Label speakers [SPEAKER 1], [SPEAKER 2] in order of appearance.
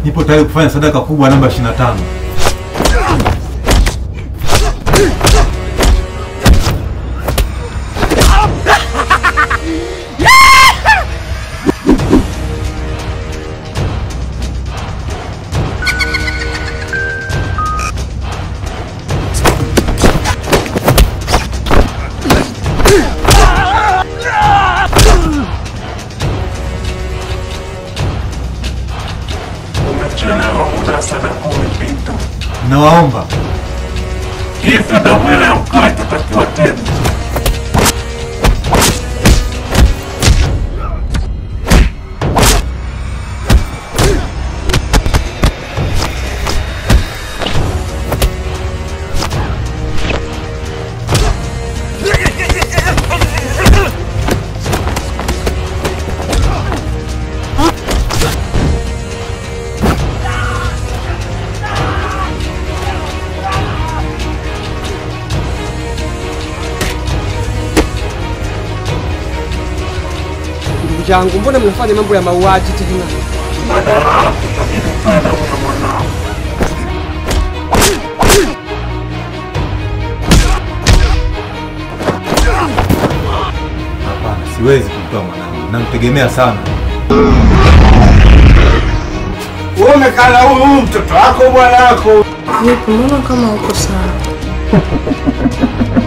[SPEAKER 1] Nipo tayari kufanya sadaka kubwa namba 25.
[SPEAKER 2] Umechelewa, muda sadaka umepita.
[SPEAKER 1] Nawaomba
[SPEAKER 2] Hivyo damu ile ya mkaa itatakiwa tena.
[SPEAKER 3] Ndugu zangu, mbona mnafanya mambo ya mauaji tena?
[SPEAKER 1] hapana, siwezi kumtoa mwanangu, namtegemea sana.
[SPEAKER 4] Wewe umekana huyu mtoto wako bwana wako.
[SPEAKER 5] Vipi, mbona kama uko sawa?